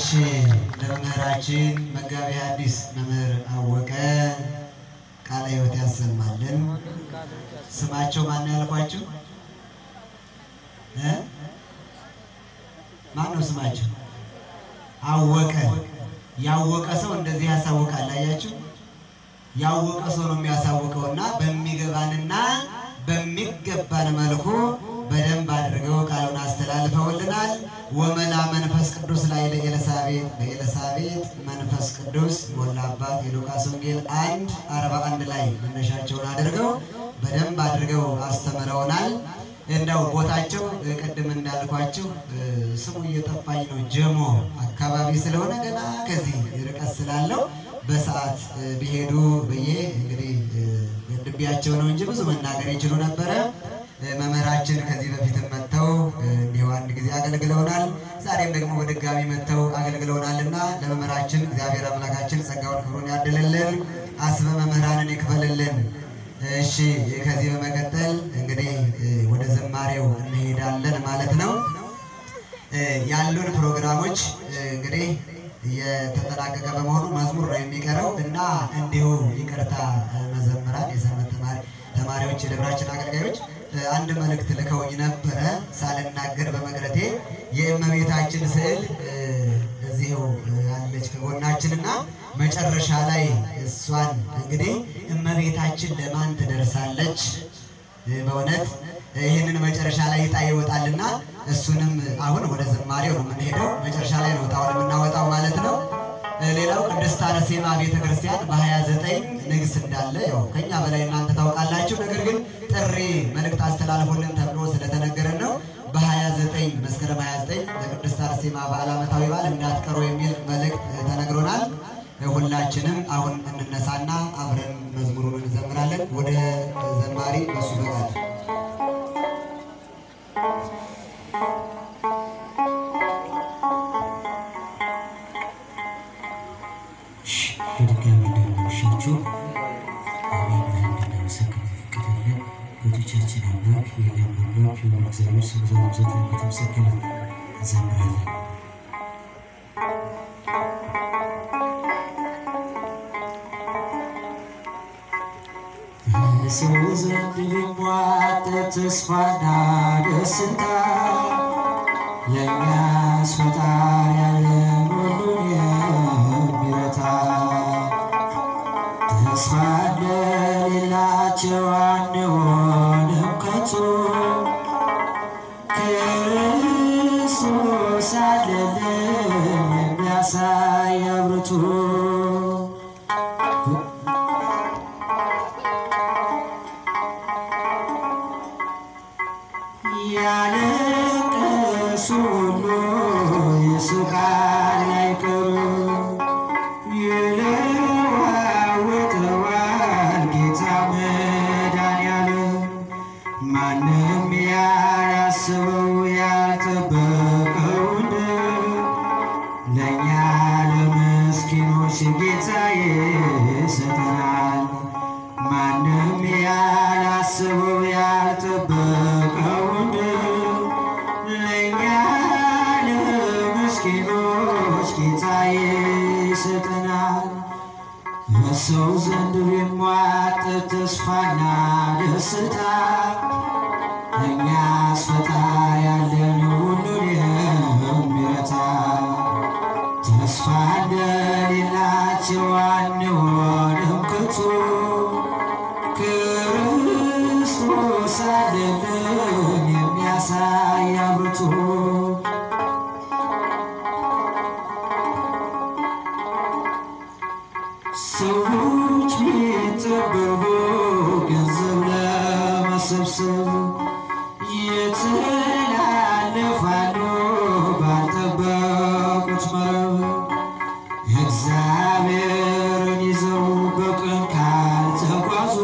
እሺ ለመምህራችን መጋቢ ሐዲስ መምህር አወቀ ቃለ ሕይወት ያሰማልን። ስማቸው ማን ነው ያልኳችሁ? እ? ማን ነው ስማቸው? አወቀ። ያወቀ ሰው እንደዚህ ያሳውቃል። አያችሁ፣ ያወቀ ሰው ነው የሚያሳውቀው እና በሚገባንና በሚገባን መልኩ በደንብ አድርገው ቃሉን አስተላልፈውልናል። ወመላ መንፈስ ቅዱስ ላይ ለኤልሳቤጥ በኤልሳቤጥ መንፈስ ቅዱስ ሞላባት የሉቃስ ወንጌል አንድ አርባ አንድ ላይ መነሻቸውን አድርገው በደንብ አድርገው አስተምረውናል። እንደው ቦታቸው እ፣ ቅድም እንዳልኳችሁ እ፣ ስሙ እየጠፋኝ ነው። ጀሞ አካባቢ ስለሆነ ገና ከዚህ ርቀት ስላለው በሰዓት እ፣ ቢሄዱ ብዬ እንግዲህ እ፣ ገድቤያቸው ነው እንጂ ብዙ መናገር ይችሉ ነበረ። እ፣ መምህራችን ከዚህ በፊትም መጥተው እ፣ እንዲሁ አንድ ጊዜ አገልግለውናል። ዛሬም ደግሞ በድጋሚ መጥተው አገልግለውናልና ለመምህራችን እግዚአብሔር አምላካችን ጸጋውን ክብሩን ያድልልን፣ አስበ መምህራንን ይክፈልልን። እሺ ከዚህ በመቀጠል እንግዲህ እ፣ ወደ ዝማሬው እንሄዳለን ማለት ነው። እ፣ ያሉን ፕሮግራሞች እ፣ እንግዲህ የተጠናቀቀ በመሆኑ መዝሙር ነው የሚቀረው እና እንዲሁ ይቅርታ እ፣ መዘምራን የሰንበት ተማሪ ተማሪዎች የደብራችን አገልጋዮች እ፣ አንድ መልእክት ልከውኝ ነበረ ሳልናገር በመቅረቴ የእመቤታችን ስዕል እ፣ እዚሁ እ፣ አለች ከጎናችን እና መጨረሻ ላይ እሷን እንግዲህ እመቤታችን ለማን ትደርሳለች? እ፣ በእውነት ይህንን መጨረሻ ላይ እጣ ይወጣልና እሱንም አሁን ወደ ዝማሬው ነው የምንሄደው። መጨረሻ ላይ ነው እጣውን የምናወጣው ማለት ነው። እ፣ ሌላው ቅድስት አርሴማ ቤተ ክርስቲያን በ29 ንግስ እንዳለ ያው ከኛ በላይ እናንተ ታውቃላችሁ። ነገር ግን ጥሪ መልእክት አስተላልፎልን ተብሎ ስለተነገረን ነው በ29 መስከረም 29 ለቅድስት አርሴማ በዓል ዓመታዊ በዓል እንዳትቀሩ የሚል መልእክት እ፣ ተነግሮናል። እ፣ ሁላችንም አሁን እንነሳና አብረን መዝሙሩን እንዘምራለን። ወደ ዘማሪ እሱ ፈቃድ በድጋሚ እንደምናመሻችሁ አሜን ብለን እንድናመሰግን የፈቀደልን ቤቶቻችን አምላክ የእኛም አምላክ የሆነ እግዚአብሔር ስሙ ዘላለም የተመሰገነ እንዘምራለን። በሰው ዘንድ ቢሟጠጥ ተስፋና ደስታ ለእኛስ ፈጣሪ ያለን ሁሉን የሚረታ ተስፋ እንደሌላቸው አንሆንም ከቶ ክርስቶስ አለልን የሚያሳይ አብርቱ ያለቀሱ ሁሉ ይስቃል አይቀሩም ይለዋወጠዋል ጌታ መድኃኒዓለም ማንም ያላስበው ያልጠበቀውን ለእኛ ለምስኪኖች ጌታ ይሰጠናል። ማንም ያላስበው ያልጠበቀውን ለእኛ ለምስኪኖች ጌታ ይሰጠናል። በሰው ዘንድ ቢሟጠጥ ተስፋና ደስታ እኛስ ፈጣሪ ያለን ሁሉን የሚረታ ተስፋ እንደሌላቸው አንሆንም ከቶ ክርስቶስ አለልን የሚያሳይ አብርቱ ሰዎች ቢጠበቡ ገንዘብ ለመሰብሰብ ይተላለፋሉ ባልጠበቁት መረብ እግዚአብሔርን ይዘው በቅን ካልተጓዙ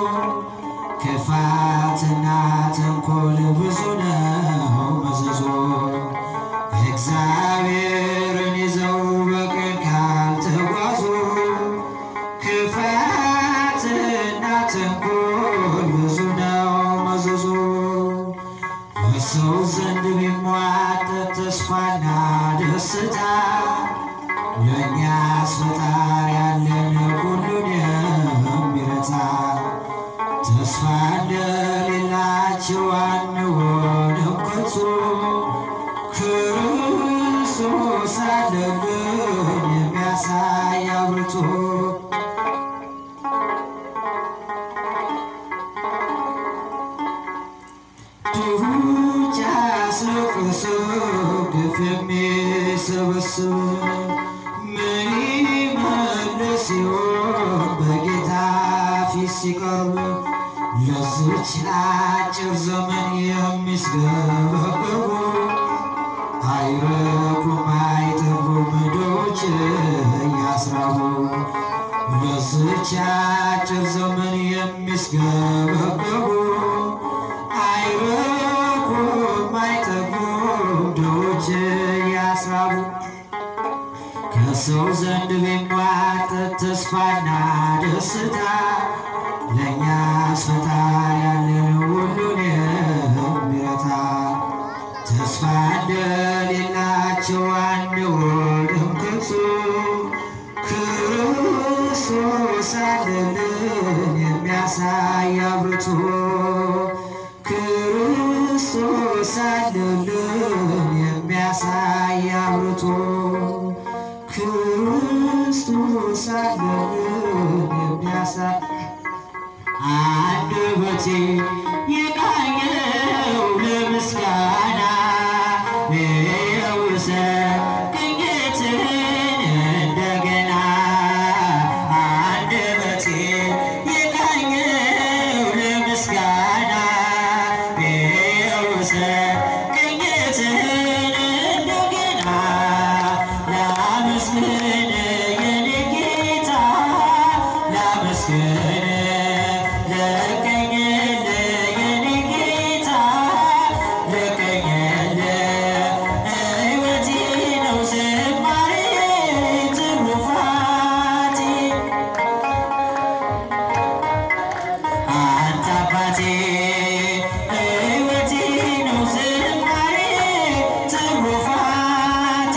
ክፋትና ተንኮል ብዙ ነው መዘዞ እግዚአብሔርን ይዘው በቅን ካልተጓዙ ክፋትና ለእኛስ ፈጣሪ ያለን ሁሉን የሚረታ ተስፋ እንደሌላቸው አንሆንም ከቶ ክርስቶስ አለልን የሚያሳይ አብርቶ ድሆች አስለቅሶ ግፍ የሚሰበስብ ምን ይመልስ ይሆን በጌታ ፊት ሲቀርብ ለዚች አጭር ዘመን የሚስገበገቡ አይረኩም አይጠግቡም ድሆች እያስራቡ ለዚች አጭር ዘመን የሚስገበገቡ አይረኩም አይጠግቡም ድሆች እያስራቡ ከሰው ዘንድ ቢሟጠጥ ተስፋና ደስታ ለእኛስ ፈጣሪ ያለን ሁሉን የሚረታ ተስፋ እንደሌላቸው አንሆንም ከቶ ክርስቶስ አለልን የሚያሳይ አብርቶ ክርስቶስ አለልን የሚያሳይ አብርቶ ክርስቶስ አለልን የሚያሳይ አንደበቴ የቃኘው ለምስጋና የውሰን ቅኝትን እንደገና አንደበቴ የቃኘው ለምስጋና የውሰን ቅኝትን እንደገና ላመስግን የኔ ጌታ ላመስግን ልቀኝል የኔ ጌታ ልቀኝል ሕይወቴ ነው ዝማሬ ትሩፋቴ አንተ አባቴ ሕይወቴ ነው ዝማሬ ትሩፋቴ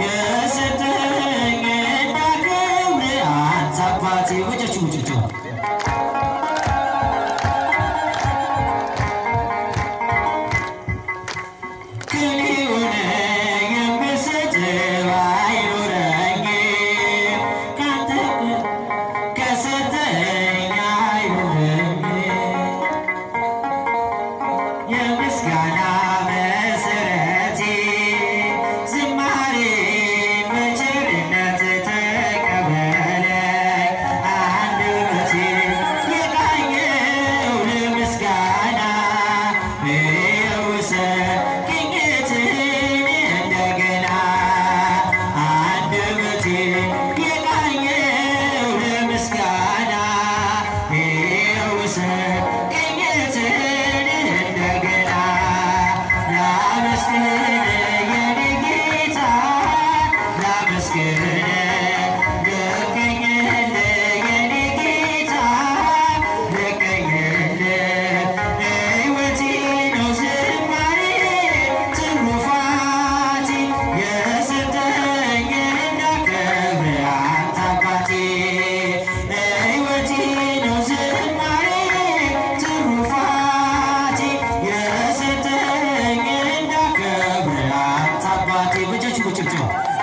የሰጠኝ እንዳከብር አንተ አባቴ ወጫችሁ ውጭቸው ቅን የሆነ የምሰጥ ባይኖረኝ ካንተ ከሰጠኝ አይኖረኝ የምስጋና መሰረቴ ዝማሬ በቸርነት ተቀበለኝ አንደበቴ የቃኘው ለምስጋና የውሰን ቅኝትን እንደገና አንደበቴ የቃኘው ለምስጋና የውሰን ቅኝትን እንደገና ላመስግን የኔ ጌታ ላመስግን ልቀኝል የኔ ጌታ ልቀኝል ሕይወቴ ነው ዝማሬ ትሩፋቴ የሰጠኝ እንዳከብር አንተ አባቴ ሕይወቴ ነው ዝማሬ ትሩፋቴ የሰጠኝ እንዳከብር አንተ አባቴ በእጃችሁ ቁጭብጭባ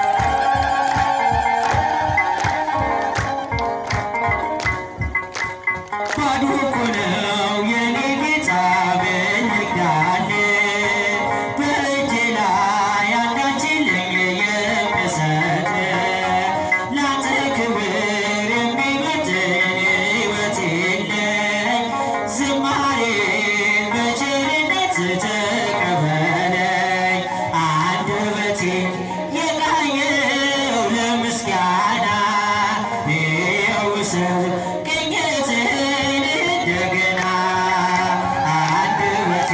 ባዶ እኮ ነው የኔ ጌታ ብንግዳል በእጄ ላይ አንዳች የለኝ የምሰጥ ላንተ ክብር የሚመጥን ሕይወት የለኝ ዝማሬ በቸርነት ተቀበለኝ አንደበቴ የቃኘው ለምስጋና የውሰን ቅኝትን እንደገና አንደበቴ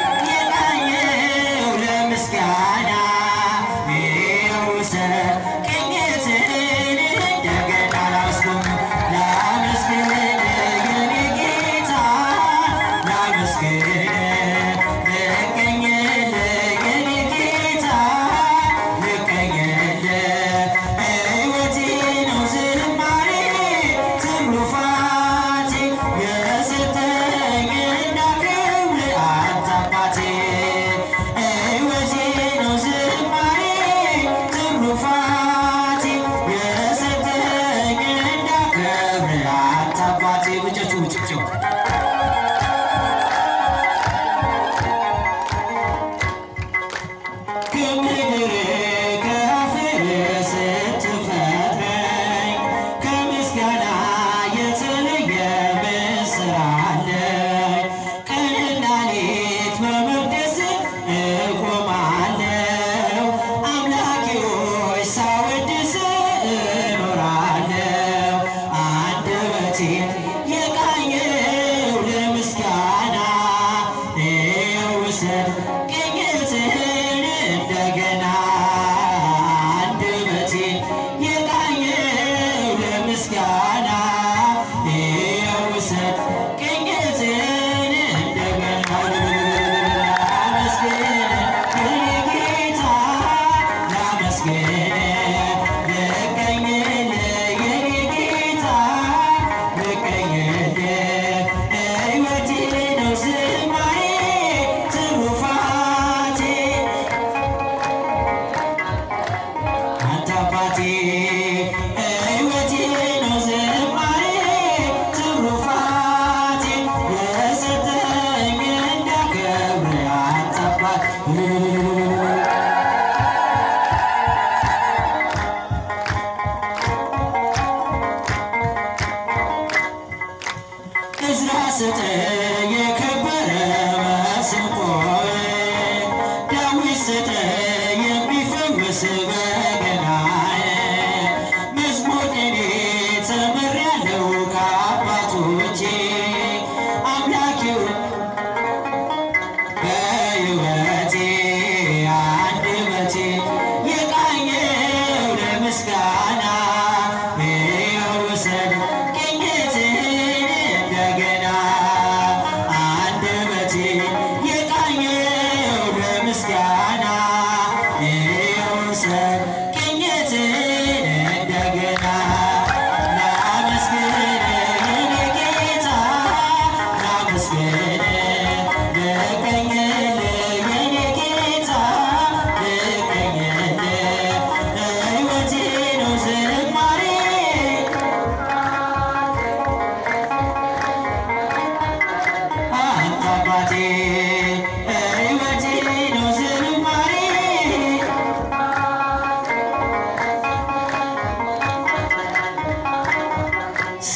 የቃኘው ለምስጋና የውሰን ቅኝትን እንደገና ላመስግን ላመስግን የኔ ጌታ ላመስግን ልቀኝል የኔ ጌታ ልቀኝል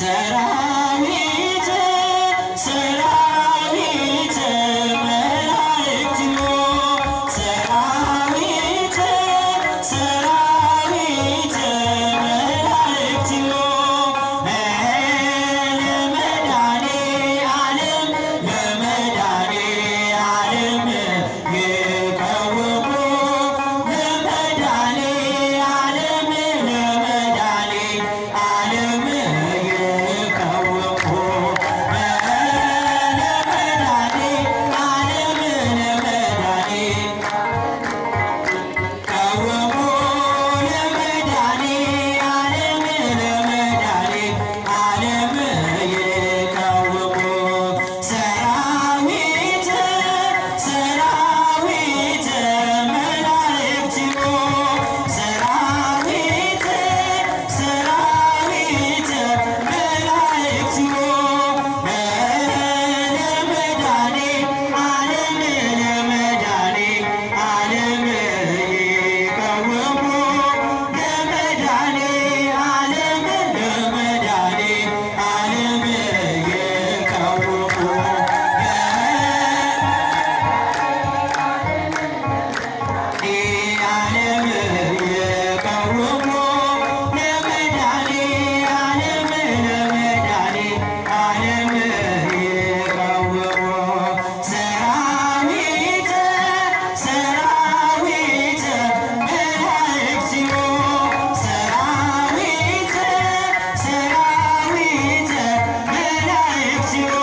ሰራዊት ሰራዊት መላእክትዮ ሰራዊት ሰራዊት መላእክትዮ ለመድኃኔ ዓለም ለመድኃኔ ዓለም ይቀውሙ ለመድኃኔ ዓለም ለመድኃኔ ዓለም ይቀውሙ ለመድኃኔ ዓለም ለመድኃኔ ቀወሙ ለመድኃኔ ዓለም ለመድኃኔ ዓለም ይቀወሙ ሰራዊት ሰራዊት መላእክትዮ ሰራዊት ሰራዊት መላእክትዮ ለመድኃኔ ዓለም ለመድኃኔ ዓለም ይቀወሙ ለመድኃኔ ዓለም ለመድኃኔ ዓለም ይቀወሙ ዓለም ይቀወሙ ለመድኃኔ ዓለም ለመድኃኔ ዓለም ይቀወሙ ሰራዊት ሰራዊት መላእክትዮ ሰራዊት ሰራዊት መላእክትዮ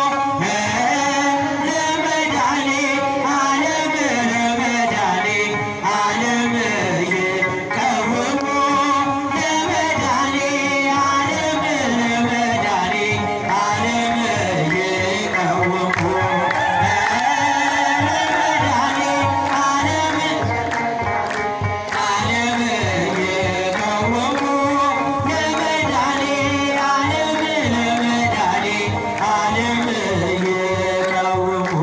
ለመድኃኔ ዓለም ለመድኃኔ ዓለም ይቀወሙ ለመድኃኔ ዓለም ለመድኃኔ ዓለም ይቀወሙ ለመድኃኔ ዓለም ዓለም ይቀወሙ ለመድኃኔ ዓለም ለመድኃኔ ዓለም ይቀወሙ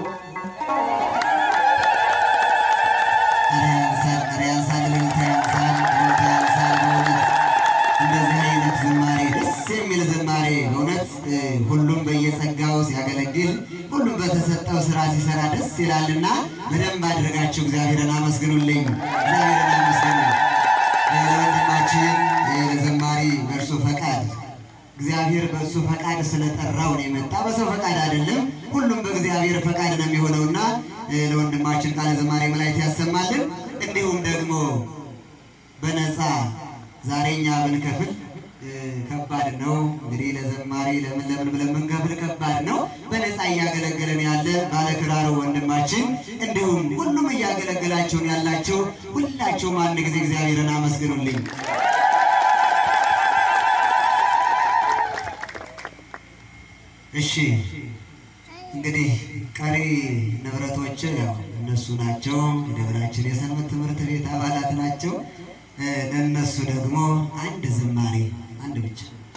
ኧረ ያንሳል፣ ኧረ ያንሳል፣ እልልታ ያንሳል፣ እልልታ ያንሳል። በእውነት እንደዚህ አይነት ዝማሬ ደስ የሚል ዝማሬ በእውነት እ፣ ሁሉም በየጸጋው ሲያገለግል ሁሉም በተሰጠው ስራ ሲሰራ ደስ ይላልና በደንብ አድርጋችሁ እግዚአብሔርን አመስግኑልኝ፣ እግዚአብሔርን አመስግኑ። እ፣ ለወንድማችን እ፣ ለዘማሪ በእርሱ ፈቃድ እግዚአብሔር በእሱ ፈቃድ ስለጠራው ነው የመጣ። በሰው ፈቃድ አይደለም። ሁሉም በእግዚአብሔር ፈቃድ ነው የሚሆነውና እ፣ ለወንድማችን ቃለ ዘማሪ መላእክት ያሰማልን። እንዲሁም ደግሞ በነፃ ዛሬ እኛ ብንከፍል እ፣ ከባድ ነው። እንግዲህ ለዘማሪ ለምን ለምን ብለን ብንከፍል ከባድ ነው። በነፃ እያገለገለን ያለ ባለክራሩ ወንድማችን እንዲሁም ሁሉም እያገለገላችሁን ያላችሁ ሁላችሁም አንድ ጊዜ እግዚአብሔርን አመስግኑልኝ። እሺ እንግዲህ ቀሪ ንብረቶች ያው እነሱ ናቸው። የደብራችን የሰንበት ትምህርት ቤት አባላት ናቸው። እ፣ ለእነሱ ደግሞ አንድ ዝማሬ አንድ ብቻ